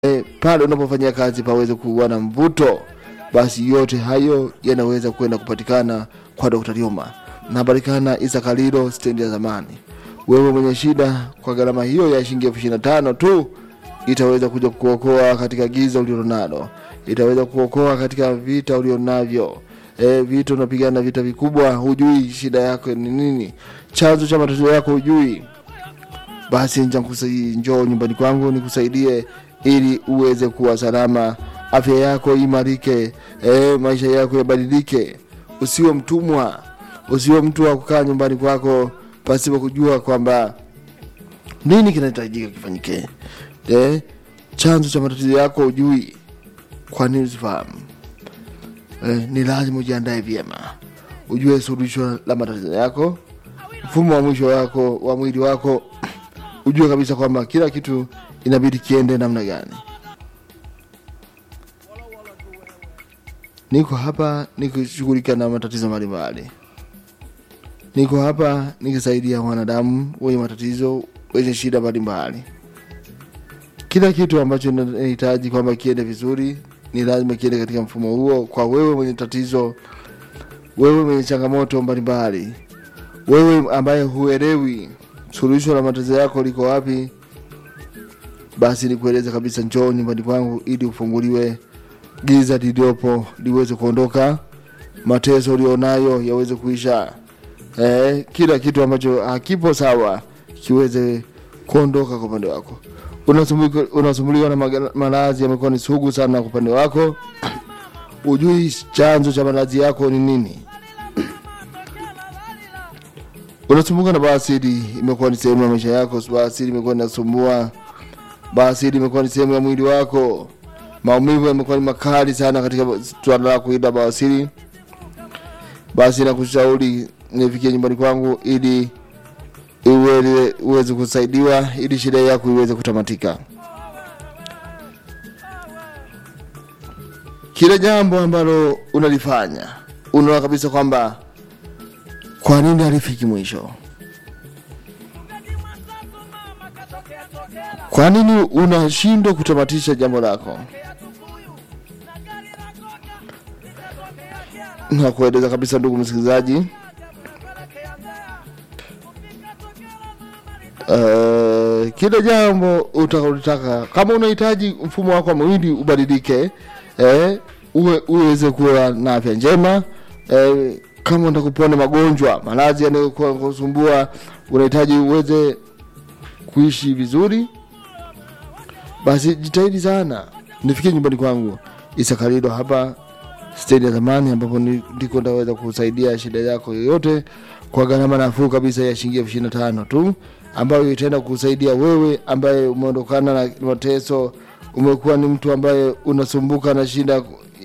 e, pale unapofanyia kazi paweze kuwa na mvuto, basi yote hayo yanaweza kwenda kupatikana kwa Dr. Lioma. Napatikana Isakalilo stendi ya zamani. Wewe mwenye shida, kwa gharama hiyo ya shilingi elfu ishirini na tano tu itaweza kuja kuokoa katika giza ulilonalo, itaweza kuokoa katika vita ulionavyo. E, vita unapigana vita vikubwa, hujui shida yako ni nini, chanzo cha matatizo yako hujui, basi njakusai- njoo nyumbani kwangu nikusaidie ili uweze kuwa salama, afya yako imarike, e, maisha yako yabadilike. Usiwe mtumwa, usiwe mtu wa kukaa nyumbani kwako pasipo kujua kwamba nini kinahitajika kifanyike. E, chanzo cha matatizo yako hujui, kwa nini usifahamu? E, ni lazima ujiandae vyema, ujue suluhisho la matatizo yako, mfumo wa mwisho wako wa mwili wako ujue kabisa kwamba kila kitu inabidi kiende namna gani. Niko hapa nikishughulika na matatizo mbalimbali, niko hapa nikisaidia wanadamu wenye matatizo, wenye shida mbalimbali. Kila kitu ambacho nahitaji kwamba kiende vizuri, ni lazima kiende katika mfumo huo. Kwa wewe mwenye tatizo, wewe mwenye changamoto mbalimbali, wewe ambaye huelewi suluhisho la matatizo yako liko wapi, basi nikueleza kabisa, njoo nyumbani kwangu ili ufunguliwe, giza liliopo liweze kuondoka, mateso ulionayo yaweze kuisha, eh, kila kitu ambacho hakipo sawa kiweze kuondoka kwa upande wako. Unasumbuliwa, unasumbuliwa na maga- maradhi yamekuwa ni sugu sana kwa upande wako, ujui chanzo cha maradhi yako ni nini unasumbuka na bawasiri, imekuwa ni sehemu ya maisha yako. Bawasiri imekuwa inasumbua, bawasiri imekuwa ni sehemu ya mwili wako. Maumivu yamekuwa ni makali sana katika swala la kuida bawasiri, basi nakushauri nifikie nyumbani kwangu ili iwe uweze kusaidiwa ili shida yako iweze kutamatika. Kila jambo ambalo unalifanya unaona kabisa kwamba kwa nini halifiki mwisho? Kwa nini unashindwa kutamatisha jambo lako? Na kueleza kabisa, ndugu msikilizaji, uh, kila jambo utakalotaka, kama unahitaji mfumo wako wa mwili ubadilike, eh, uwe uweze kuwa na afya njema eh, kama unataka kupona magonjwa, maradhi yanayokuwa kusumbua, unahitaji uweze kuishi vizuri, basi jitahidi sana, nifikie nyumbani kwangu Isakalilo hapa stendi ya zamani, ambapo ni- ndiko ndaweza kusaidia shida yako yoyote kwa gharama nafuu kabisa ya shilingi elfu ishirini na tano tu, ambayo itaenda kusaidia wewe ambaye umeondokana na mateso, umekuwa ni mtu ambaye unasumbuka na shida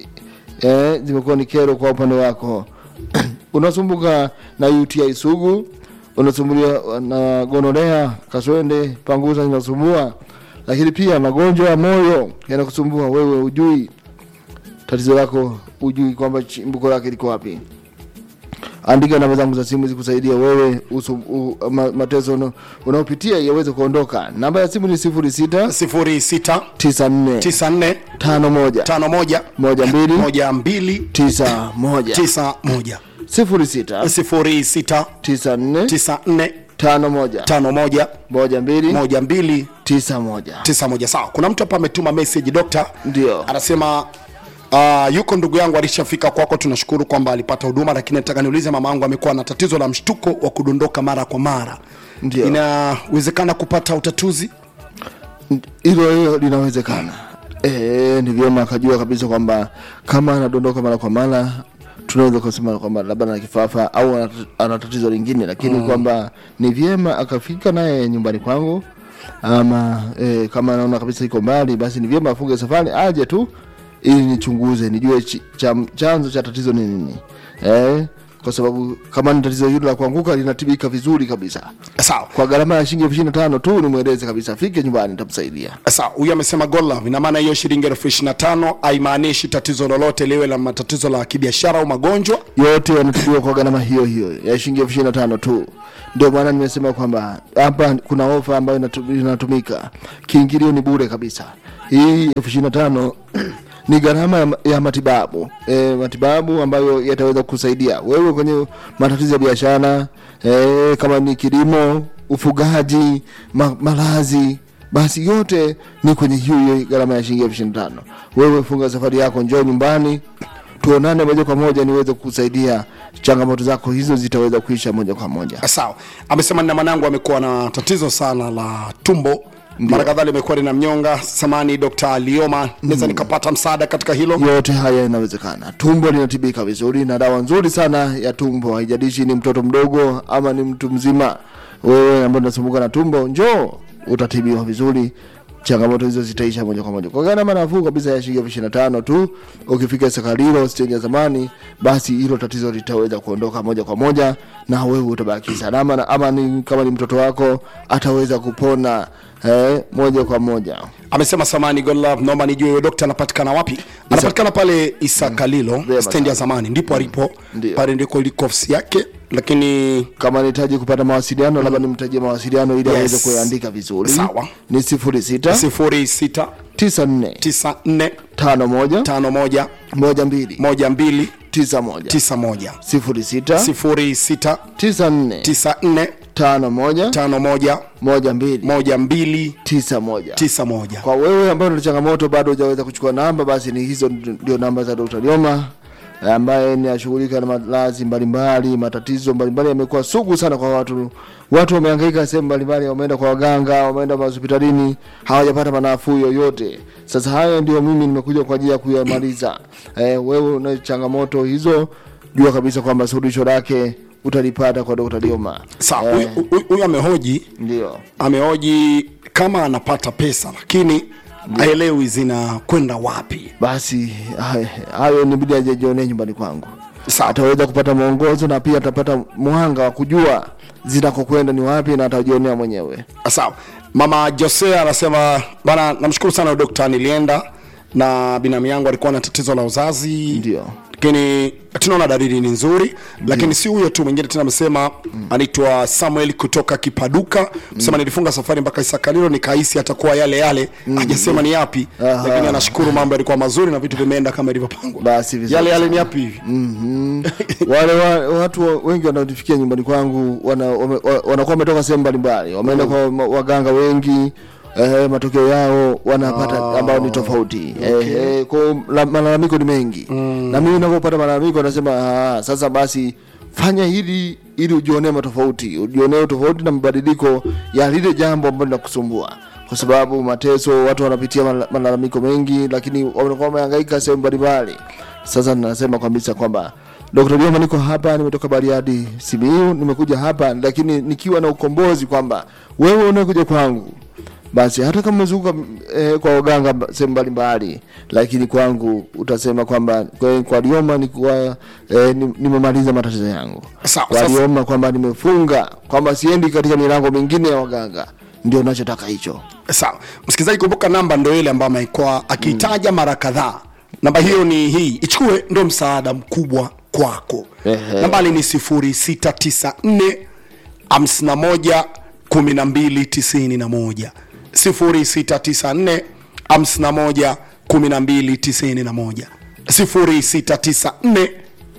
eh, zimekuwa ni kero kwa upande wako unasumbuka na UTI sugu, unasumbuliwa na gonorea, kaswende, panguza inasumbua, lakini pia magonjwa ya moyo yanakusumbua wewe, ujui tatizo lako, ujui kwamba chimbuko lake liko wapi. Andika namba zangu za simu zikusaidia wewe usu, u, ma, mateso una- unaopitia yaweze kuondoka. Namba ya simu ni sifuri sita 06 tisa nne 94 tano moja 51 moja mbili 12 tisa moja 91 sifuri sita 06 tisa nne 94 tano moja 51 moja mbili 12 tisa moja 91 sawa kuna mtu hapa ametuma message dokta ndio anasema uh, yuko ndugu yangu alishafika kwako tunashukuru kwamba alipata huduma lakini nataka niulize mama yangu amekuwa na tatizo la mshtuko wa kudondoka mara kwa mara Ndio. inawezekana kupata utatuzi hilo hilo linawezekana. E, ni vyema akajua kabisa kwamba kama anadondoka mara kwa mara tunaweza kusema kwamba labda ana kifafa au ana- ana tatizo lingine, lakini kwamba ni vyema akafika naye nyumbani kwangu ama e, kama anaona kabisa iko mbali, basi ni vyema afunge safari aje tu ili nichunguze nijue chi- cha, chanzo cha tatizo ni nini e, kwa sababu kama ni tatizo hilo la kuanguka linatibika vizuri kabisa sawa kwa gharama ya shilingi elfu ishirini na tano tu, nimweleze kabisa afike nyumbani, nitamsaidia. sawa huyu amesema gola ina maana hiyo shilingi elfu ishiri na tano haimaanishi tatizo lolote liwe la matatizo la kibiashara au magonjwa yote yanatibiwa kwa gharama hiyo hiyo ya shilingi elfu ishirini na tano tu. Ndio maana nimesema kwamba hapa kuna ofa ambayo inatu- inatumika, kiingilio ni bure kabisa. hii elfu ishirini na tano ni gharama ya, ya matibabu e, matibabu ambayo yataweza kusaidia wewe kwenye matatizo ya biashara e, kama ni kilimo ufugaji ma, malazi basi yote ni kwenye hiyo hiyo gharama ya shilingi elfu ishirini na tano wewe funga safari yako njoo nyumbani tuonane moja kwa moja niweze kukusaidia changamoto zako hizo zitaweza kuisha moja kwa moja sawa amesema nina mwanangu amekuwa na tatizo sana la tumbo mara kadhaa limekuwa lina mnyonga samani dr lioma naweza nikapata msaada katika hilo yote haya inawezekana tumbo linatibika vizuri na dawa nzuri sana ya tumbo haijalishi ni mtoto mdogo ama ni mtu mzima wewe ambao unasumbuka na tumbo njoo utatibiwa vizuri changamoto hizo zitaisha moja kwa moja kwa gharama nafuu kabisa ya shilingi elfu ishirini na tano tu ukifika sakarilo stendi ya zamani basi hilo tatizo litaweza kuondoka moja kwa moja na wewe utabaki salama na ama ni, kama ni mtoto wako ataweza kupona eh, moja kwa moja amesema samani godlove naomba nijue huyo dokta anapatikana wapi anapatikana pale isakalilo Vyema stendi ya zamani ndipo alipo Ndio. pale ndiko iliko ofisi yake lakini kama nahitaji kupata mawasiliano labda nimtajie mawasiliano ili Yes. aweze kuandika vizuri Sawa. ni sifuri sita sifuri sita tisa nne tisa nne tano moja tano moja moja mbili moja mbili tisa moja tisa moja sifuri sita sifuri sita tisa nne tisa nne tano moja tano moja moja mbili moja mbili tisa moja tisa moja kwa wewe ambayo una changamoto bado hujaweza kuchukua namba basi ni hizo ndio namba za Dr. Lioma ambaye ni ashughulika na malazi mbalimbali matatizo mbalimbali yamekuwa sugu sana kwa watu watu wamehangaika sehemu mbalimbali wameenda kwa waganga wameenda hospitalini hawajapata manafuu yoyote sasa hayo ndio mimi nimekuja kwa ajili ya kuyamaliza eh, wewe una changamoto hizo jua kabisa kwamba suluhisho lake utalipata kwa Dr. Lioma sawa huyu huyu- huyu amehoji ndio amehoji kama anapata pesa lakini aelewi zinakwenda wapi basi hay- hayo nibidi ajajionee nyumbani kwangu Sawa. ataweza kupata mwongozo na pia atapata mwanga wa kujua zinakokwenda ni wapi na atajionea mwenyewe sawa mama jose anasema bana namshukuru sana dokta nilienda na binamu yangu alikuwa na tatizo la uzazi Ndio. lakini tunaona dalili ni nzuri lakini si huyo tu mwingine tena amesema anaitwa samuel kutoka kipaduka msema nilifunga safari mpaka isakalilo nikahisi atakuwa yale yale hajasema ni yapi Aha. lakini anashukuru mambo yalikuwa mazuri na vitu vimeenda kama ilivyopangwa basi vizuri yale yale sana. ni yapi hivi Mhm. wale wa, watu wa- wengi wanaofikia nyumbani kwangu wana, wame, wa- wanakuwa wametoka sehemu mbalimbali wameenda kwa ma- waganga wengi eh, matokeo yao wanapata ambao ni tofauti okay. eh, kwa la- malalamiko ni mengi mm. na mimi navyopata malalamiko nasema "Ah, sasa basi fanya hili ili ujionee matofauti ujionee tofauti na mabadiliko ya lile jambo ambalo linakusumbua kwa sababu mateso watu wanapitia mala- malalamiko mengi lakini wanakuwa wamehangaika sehemu mbalimbali sasa nasema kabisa kwamba Dr. Lioma niko hapa, nimetoka Bariadi Simiyu, nimekuja hapa lakini nikiwa na ukombozi kwamba wewe unakuja kwangu basi hata kama umezunguka eh, kwa waganga mba- sehemu mbalimbali, lakini kwangu utasema kwamba kwa, kwa Lioma nikuwa eh, ni- nimemaliza matatizo yangu. Sawa, Kwa sasa- Lioma kwamba nimefunga kwamba siendi katika milango mingine ya waganga, ndio nachotaka hicho. sawa msikilizaji kumbuka namba ndo ile ambayo amekuwa akiitaja mara kadhaa namba hiyo ni hii ichukue ndo msaada mkubwa kwako Ehe. nambali ni 0694 51 1291 0694 51 1291 0694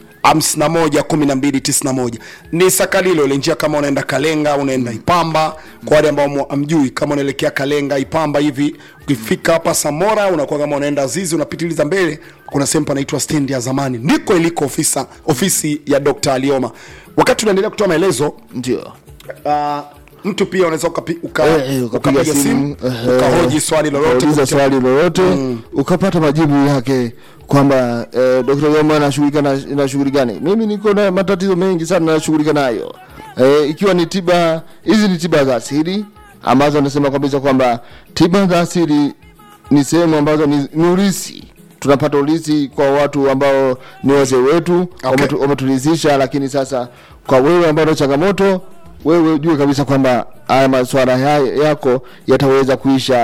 511291 ni sakalilo ile njia kama unaenda kalenga unaenda ipamba kwa wale ambao mu- amjui kama unaelekea kalenga ipamba hivi ukifika hapa samora unakuwa kama unaenda zizi unapitiliza mbele kuna sehemu panaitwa stendi ya zamani ndiko iliko ofisa ofisi ya dr alioma wakati unaendelea kutoa maelezo Ndio. uh, mtu pia unaweza ukapi- uka, Eh, eh, ukapiga ukapiga simu ehe, ukahoji swali lolote ukauliza kupitia- swali lolote ukapata majibu yake kwamba eh, Dr. Yoma anashughulika na, na shughuli gani. Mimi niko na matatizo mengi sana nashughulika nayo eh, ikiwa ni tiba hizi ni tiba za asili ambazo anasema kabisa kwamba tiba za asili ni sehemu ambazo ni, ni ulisi tunapata ulisi kwa watu ambao ni wazee wetu wametu- wametulizisha lakini sasa kwa wewe ambao una changamoto wewe ujue kabisa kwamba haya maswala haya yako yataweza kuisha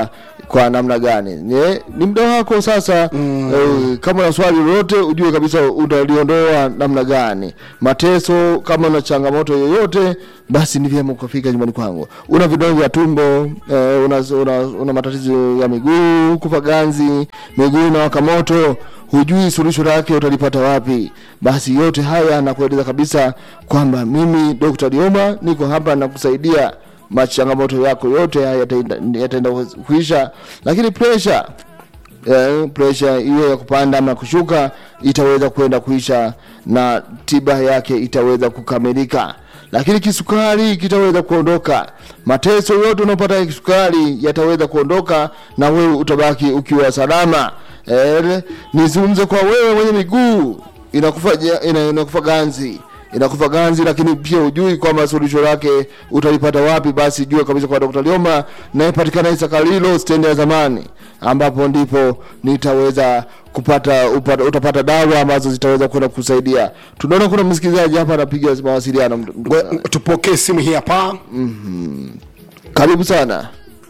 kwa namna gani ni, ni muda wako sasa mm. eh, kama una swali lolote ujue kabisa utaliondoa namna gani mateso kama una changamoto yoyote basi ni vyema ukafika nyumbani kwangu una vidonda vya tumbo eh, una, una, una matatizo ya miguu kufa ganzi miguu na waka moto hujui suluhisho lake utalipata wapi basi yote haya nakueleza kabisa kwamba mimi dr lioma niko hapa na kusaidia machangamoto yako yote haya yataenda yataenda kuisha lakini pressure eh, pressure hiyo ya kupanda ama kushuka itaweza kwenda kuisha na tiba yake itaweza kukamilika lakini kisukari kitaweza kuondoka mateso yote unaopata ya kisukari yataweza kuondoka na wewe utabaki ukiwa salama eh, nizungumze kwa wewe mwenye miguu inakufa, ina, inakufa ganzi inakufa ganzi lakini pia ujui kwamba suluhisho lake utalipata wapi basi jua kabisa kwa dr lioma nayepatikana isakalilo stendi ya zamani ambapo ndipo nitaweza kupata upata, utapata dawa ambazo zitaweza kwenda kusaidia tunaona kuna msikilizaji hapa anapiga mawasiliano ndugu We- zangu. tupokee simu hii hapa karibu sana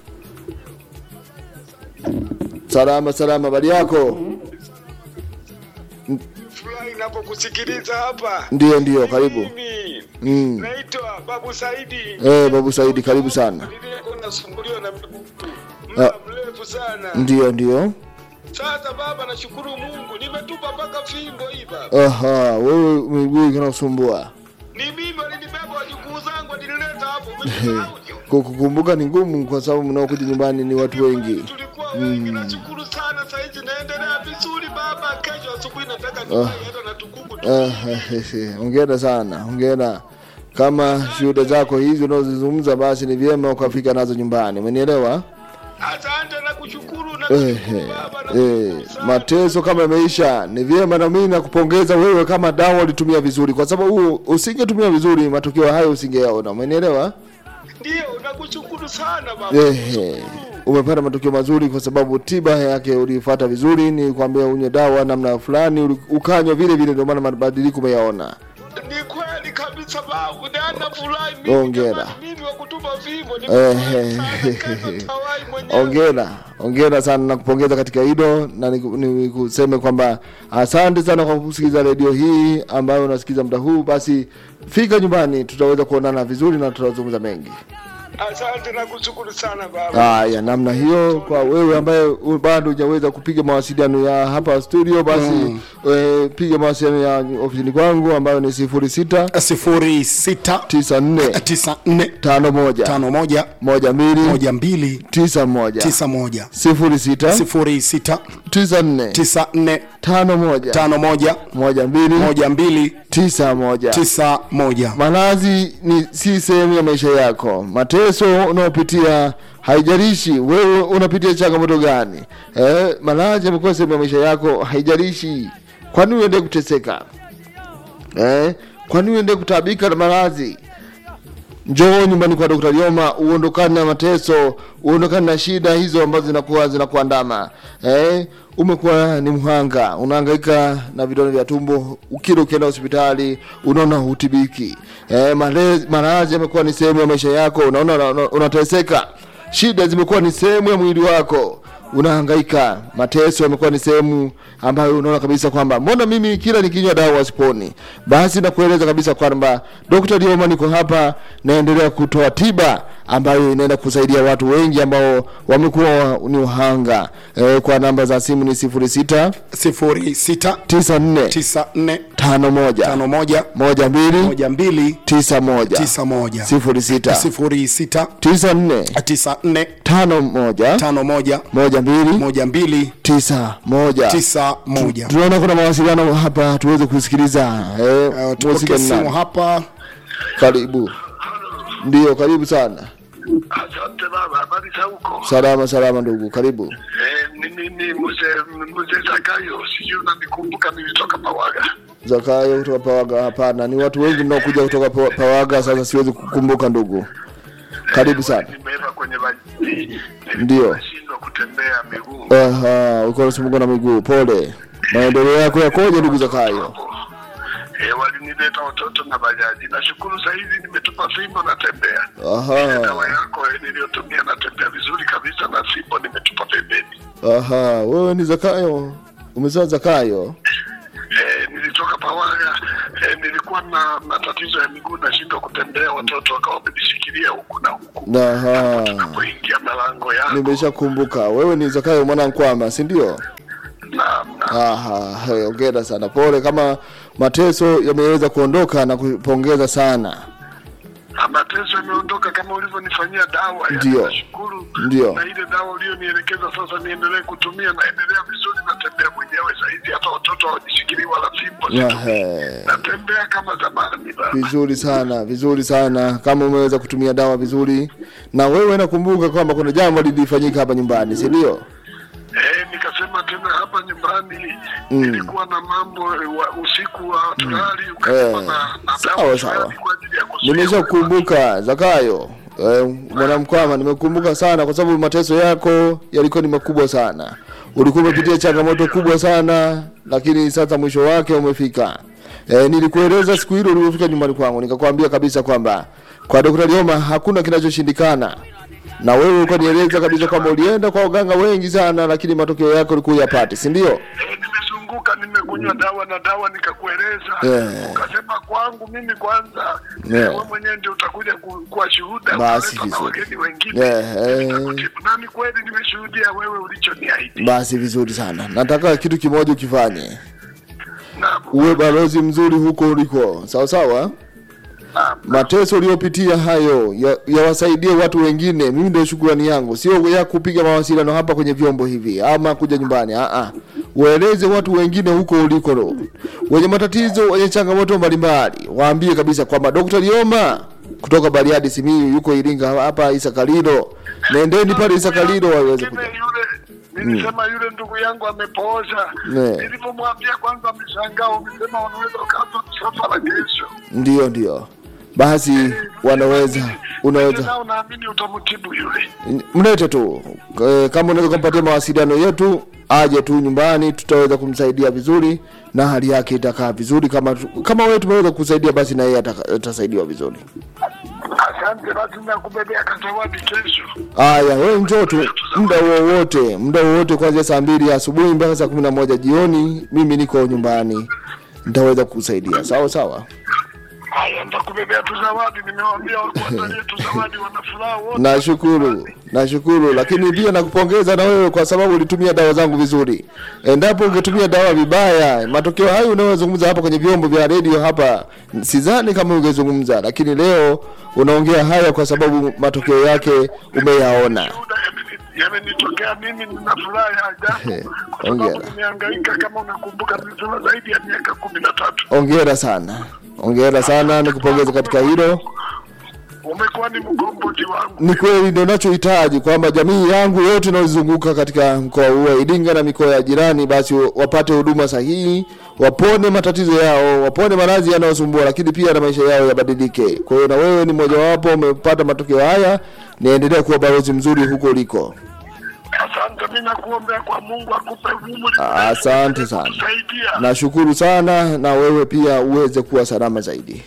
salama salama bali yako Furahi inapokusikiliza hapa. ndio ndio karibu Mimi Mm. naitwa Babu Saidi. Eh, babu saidi karibu sana Nilikuwa nasumbuliwa na miguu muda mrefu sana. ndio ndio Sasa baba, nashukuru Mungu, nimetupa mpaka fimbo hii baba. aha wewe miguu ikanakusumbua Ni mimi walinibeba wajukuu zangu walinileta hapo. Umesahau? kukumbuka ni ngumu kwa sababu mnaokuja nyumbani ni watu wengi Tulikuwa wengi. Nashukuru sana, saizi naendelea vizuri baba. Kesho asubuhi nataka niwahi hata na tukuku tu. Ah, hongera sana hongera kama shuhuda zako hizi unazozungumza basi ni vyema ukafika nazo nyumbani umenielewa Asante na kushukuru na Eh, kushukuru eh, baba na eh, kushukuru sana. mateso kama yameisha ni vyema na mimi nakupongeza wewe kama dawa ulitumia vizuri kwa sababu usingetumia vizuri matokeo hayo usingeyaona umenielewa Ndio, nakushukuru sana baba. Ehe, Nakushukuru. umepata matokeo mazuri kwa sababu tiba yake ulifuata vizuri ni kwambia unywe dawa namna fulani uli- ukanywa vile vile ndio maana mabadiliko umeyaona Ni kweli kabisa babu, na nafurahi mimi. Hongera. jamani, Mimi wa kutupa fimbo Ehe. nimewai mwenyewe. ongera ongera sana na kupongeza katika hilo na niku- nikuseme kwamba asante sana kwa kusikiliza redio hii ambayo unasikiza muda huu basi fika nyumbani tutaweza kuonana vizuri na tutazungumza mengi Asante na kushukuru sana baba. haya namna hiyo kwa wewe ambaye u- bado hujaweza kupiga mawasiliano ya hapa studio basi mm. e, piga mawasiliano ya ofisini kwangu ambayo ni sifuri sita sifuri sita tisa nne tisa nne tano moja tano moja moja mbili moja mbili tisa moja tisa moja sifuri sita sifuri sita tisa nne tisa nne tano moja tano moja moja mbili moja mbili tisa moja tisa moja malazi ni si sehemu ya maisha yako mateso unaopitia haijalishi wewe unapitia changamoto gani eh, malazi amekuwa sehemu ya maisha yako haijalishi kwani uende kuteseka eh, kwani uende kutaabika na malazi njoo nyumbani kwa Dr. Lioma uondokane na mateso, uondokane na shida hizo ambazo zinakuwa zinakuandama. Eh, umekuwa ni mhanga, unahangaika na vidonda vya tumbo, ukila ukienda hospitali unaona hutibiki. Eh, malezi- maradhi yamekuwa ni sehemu ya maisha yako, unaona una- una- unateseka. Shida zimekuwa ni sehemu ya mwili wako unahangaika, mateso yamekuwa ni sehemu ambayo unaona kabisa kwamba mbona mimi kila nikinywa dawa siponi. Basi nakueleza kabisa kwamba Dr. Lioma niko hapa, naendelea kutoa tiba ambayo inaenda kusaidia watu wengi ambao wamekuwa ni wahanga. E, kwa namba za simu ni sifuri sita sifuri sita tisa nne tisa nne tano moja tano moja moja mbili moja mbili tisa moja tisa moja sifuri sita sifuri sita tisa nne tisa nne tano moja tano moja moja mbili moja mbili tisa moja tisa moja tunaona kuna mawasiliano hapa tuweze kusikiliza eh, Uh, mhusika tupokee ni simu nani? hapa karibu ndio karibu sana Asante baba, habari za huko? salama salama ndugu karibu Eh, ni mimi mzee mzee Zakayo, sijui unanikumbuka, nilitoka Pawaga. zakayo kutoka pawaga hapana ni watu wengi mnaokuja kutoka Pa- pawaga sasa siwezi kukumbuka ndugu karibu sana Nimeenda kwenye maji, Ndio. nashindwa kutembea miguu. Aha, uko unasumbuka na miguu pole maendeleo yako yakoje ndugu zakayo Eh, walini nileta watoto na bajaji. Nashukuru saa hizi nimetupa fimbo natembea. Ile aha dawa yako eh, niliyotumia natembea vizuri kabisa na fimbo nimetupa pembeni. aha wewe ni zakayo umezaa zakayo Eh, nilitoka Pawaga eh, nilikuwa na matatizo ya miguu nashindwa kutembea, watoto wakawa wamenishikilia huku na huku aha tunapoingia malango yako. nimeshakumbuka wewe ni zakayo mwana nkwama si ndio Naam, naam. aha he, ongera sana pole kama mateso yameweza kuondoka na kupongeza sana Na mateso yameondoka kama ulivyonifanyia dawa. yani Ndio. Nashukuru. Ndio. Na ile dawa ulionielekeza sasa niendelee kutumia, naendelea vizuri, natembea mwenyewe zaidi, hata watoto hawajishikilii wala fimbo situmii. Ehe. Natembea kama zamani baba. vizuri sana vizuri sana kama umeweza kutumia dawa vizuri na wewe nakumbuka kwamba kuna jambo lilifanyika hapa nyumbani si ndio Eh, nikasema tena hapa nyumbani nilikuwa na mambo eh, wa, usiku wa tulali ukasema Eh, na, na sawa, dawa sawa. fulani kwa ajili ya kuzuia nimeshakukumbuka zakayo eh, mwanamkwama nimekumbuka sana kwa sababu mateso yako yalikuwa ni makubwa sana ulikuwa umepitia changamoto kubwa sana lakini sasa mwisho wake umefika eh, nilikueleza siku hilo ulivyofika nyumbani kwangu nikakwambia kabisa kwamba kwa Dr. Lioma hakuna kinachoshindikana na wewe ukanieleza kabisa kwamba ulienda kwa waganga wengi sana lakini matokeo yako ulikuwa yapate si ndio Eh, nimezunguka nimekunywa dawa na dawa nikakueleza Eh. ukasema kwangu mimi kwanza Eh. eh, wewe mwenyewe ndio utakuja ku- kuwa shuhuda Basi utaleta na vizuri. wageni wengine Eh, eh. Nitakutibu. na ni kweli nimeshuhudia wewe ulichoniahidi basi vizuri sana nataka kitu kimoja ukifanye na uwe balozi mzuri huko uliko sawa sawa na- mateso uliyopitia hayo ya- yawasaidie watu wengine mimi ndio shukrani yangu sio ya kupiga mawasiliano hapa kwenye vyombo hivi ama kuja nyumbani Aa, waeleze watu wengine huko uliko wenye matatizo wenye changamoto mbalimbali waambie kabisa kwamba Dr. Lioma kutoka Bariadi Simiyu yuko Iringa hapa Isakalilo nendeni pale Isakalilo waweze kuja Mwingine yule nilisema yule ndugu yangu amepooza Ne. nilipomwambia kwanza ameshangaa umesema wanaweza ukaanza msafara kesho ndio ndio basi wanaweza unaweza nao naamini utamtibu yule mlete tu Eh, kama unaweza kumpatia mawasiliano yetu aje tu nyumbani tutaweza kumsaidia vizuri na hali yake itakaa vizuri kama tu- kama wewe tumeweza kusaidia basi na yeye ataka- atasaidiwa vizuri asante basi nakubebea kazawadi kesho haya wewe njoo tu muda wowote muda wowote kuanzia saa mbili asubuhi mpaka saa kumi na moja jioni mimi niko nyumbani nitaweza kukusaidia sawa sawa haya nitakubebea tu zawadi nimewambia wakuandalie tu zawadi wanafuraha wote nashukuru nashukuru lakini pia nakupongeza na wewe kwa sababu ulitumia dawa zangu vizuri endapo ungetumia dawa vibaya matokeo hayo unayozungumza hapa kwenye vyombo vya redio hapa sidhani kama ungezungumza lakini leo unaongea haya kwa sababu matokeo yake umeyaona Shuhuda yameni- yamenitokea mimi nina furaha ya ajabu kwa sababu hongera. nimehangaika kama unakumbuka nilisema zaidi ya miaka kumi na tatu ongera sana ongera sana nikupongeza katika hilo umekuwa ni mgombozi wangu ni kweli ndio nachohitaji kwamba jamii yangu yote inayozunguka katika mkoa huu wa Iringa na mikoa ya jirani basi wapate huduma sahihi, wapone matatizo yao, wapone maradhi yanayosumbua, lakini pia na maisha yao yabadilike. Kwa hiyo na wewe ni mmojawapo umepata matokeo haya, niendelea kuwa balozi mzuri huko uliko. asante mi nakuombea kwa mungu akupe umri Asante sana, kusaidia nashukuru sana, na wewe pia uweze kuwa salama zaidi.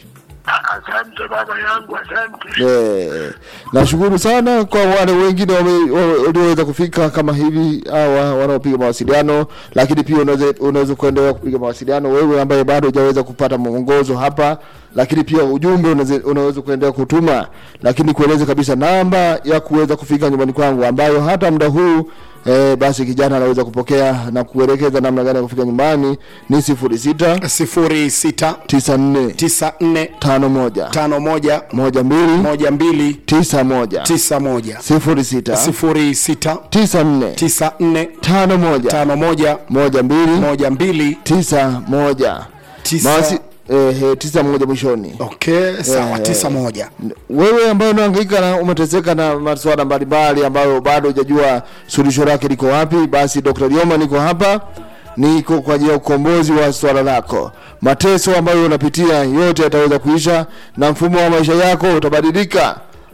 asante baba yangu asante Eh, nashukuru sana kwa wale wengine wame- wa- walioweza kufika kama hivi hawa wanaopiga mawasiliano, lakini pia unaweza unaweza kuendelea kupiga mawasiliano wewe ambaye bado hujaweza kupata mwongozo hapa, lakini pia ujumbe unaweza unaweza kuendelea kutuma, lakini kueleza kabisa namba ya kuweza kufika nyumbani kwangu ambayo hata muda huu eh, basi kijana anaweza kupokea na kuelekeza namna gani ya kufika nyumbani ni sifuri sita sifuri sita tisa nne tisa nne tano moja tano moja moja mbili moja mbili tisa moja tisa moja sifuri sita sifuri sita tisa nne tisa nne tano moja tano moja moja mbili moja mbili tisa moja Tisa- Mawasi, eh, eh, tisa moja mwishoni okay sawa Eh, tisa moja wewe ambaye unahangaika na umeteseka na masuala mbalimbali ambayo bado hujajua suluhisho lake liko wapi basi dr lioma niko hapa niko kwa ajili ya ukombozi wa swala lako mateso ambayo unapitia yote yataweza kuisha na mfumo wa maisha yako utabadilika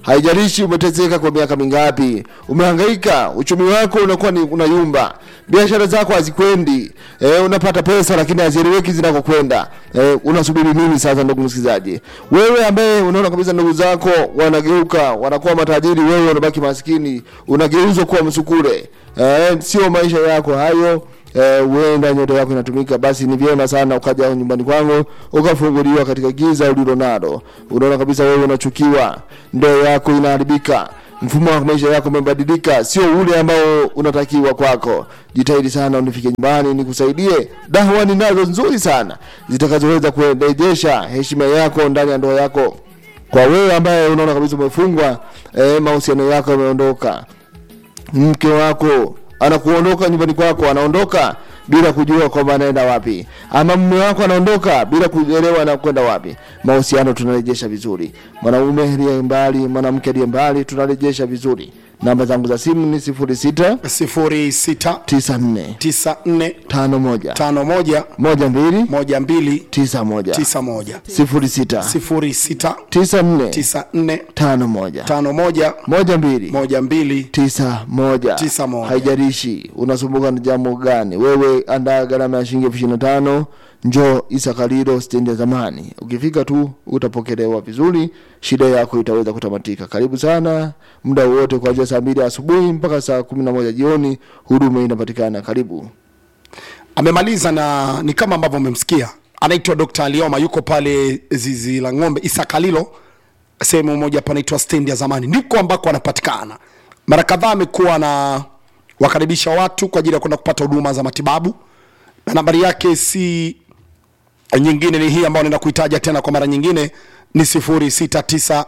haijalishi umetezeka kwa miaka mingapi umehangaika uchumi wako unakuwa ni unayumba biashara zako hazikwendi e, unapata pesa lakini hazieleweki zinakokwenda e, unasubiri nini sasa ndugu msikilizaji wewe ambaye unaona kabisa ndugu zako wanageuka wanakuwa matajiri wewe unabaki maskini unageuzwa kuwa msukule e, sio maisha yako hayo eh, huenda nyota yako inatumika basi ni vyema sana ukaja nyumbani kwangu ukafunguliwa katika giza ulilo nalo unaona kabisa wewe unachukiwa ndoa yako inaharibika mfumo wa maisha yako umebadilika sio ule ambao unatakiwa kwako jitahidi sana unifike nyumbani nikusaidie dawa ninazo nzuri sana zitakazoweza kurejesha heshima yako ndani ya ndoa yako kwa wewe ambaye unaona kabisa umefungwa eh, mahusiano yako yameondoka mke wako anakuondoka nyumbani kwako anaondoka bila kujua kwamba anaenda wapi ama mume wako anaondoka bila kuelewa anakwenda wapi mahusiano tunarejesha vizuri mwanaume aliye mbali mwanamke aliye mbali tunarejesha vizuri namba zangu za simu ni sifuri sita 06 tisa nne 94 tano moja 51 moja mbili 12 tisa moja 91 sifuri sita 06 tisa nne 94 tano moja 51 moja mbili 12 tisa moja Tisa moja. haijalishi unasumbuka na jambo gani wewe andaa gharama ya shilingi elfu ishirini na tano njoo isakalilo stendi ya zamani ukifika tu utapokelewa vizuri shida yako itaweza kutamatika karibu sana muda wote kuanzia saa mbili asubuhi mpaka saa kumi na moja jioni huduma inapatikana karibu amemaliza na ni kama ambavyo umemsikia anaitwa dr alioma yuko pale zizi la ng'ombe isakalilo sehemu moja panaitwa stendi ya zamani ndiko ambako anapatikana mara kadhaa amekuwa na wakaribisha watu kwa ajili ya kwenda kupata huduma za matibabu na nambari yake si nyingine ni hii ambayo naenda kuitaja tena kwa mara nyingine ni 0694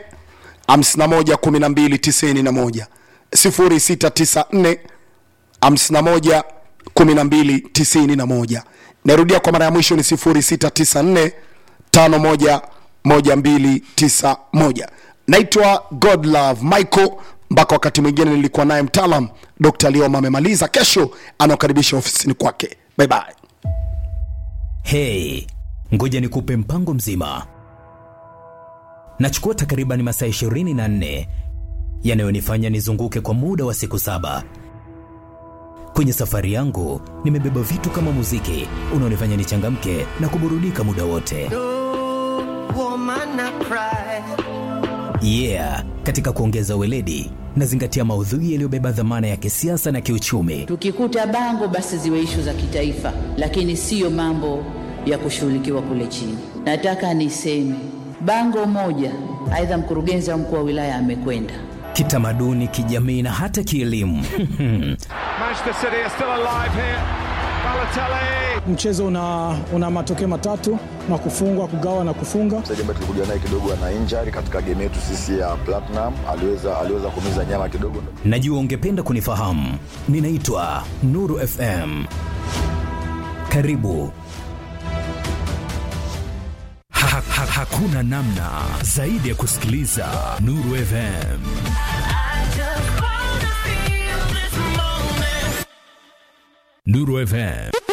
51 12 91 0694 51 12 91 narudia kwa mara ya mwisho ni 0694 51 1291 naitwa godlove michael mpaka wakati mwingine nilikuwa naye mtaalam dr lioma amemaliza kesho anaokaribisha ofisini kwake bye bye Hey, ngoja nikupe mpango mzima. Nachukua takriban masaa 24 yanayonifanya nizunguke kwa muda wa siku saba. Kwenye safari yangu nimebeba vitu kama muziki unaonifanya nichangamke na kuburudika muda wote. woman I cry. Yeah, katika kuongeza weledi nazingatia maudhui yaliyobeba dhamana ya kisiasa na kiuchumi. Tukikuta bango basi ziwe ishu za kitaifa, lakini siyo mambo ya kushughulikiwa kule chini. Nataka niseme bango moja, aidha mkurugenzi au mkuu wa wilaya amekwenda Kitamaduni, kijamii na hata kielimu. Manchester City are still alive here. Balotelli. mchezo una, una matokeo matatu na kufungwa kugawa na kufunga mchezaji ambaye tulikuja naye kidogo ana injury katika game yetu sisi ya Platinum, aliweza aliweza kumiza nyama kidogo. Najua ungependa kunifahamu. Ninaitwa Nuru FM. Karibu. Ha, ha, ha, hakuna namna zaidi ya kusikiliza Nuru FM. Nuru FM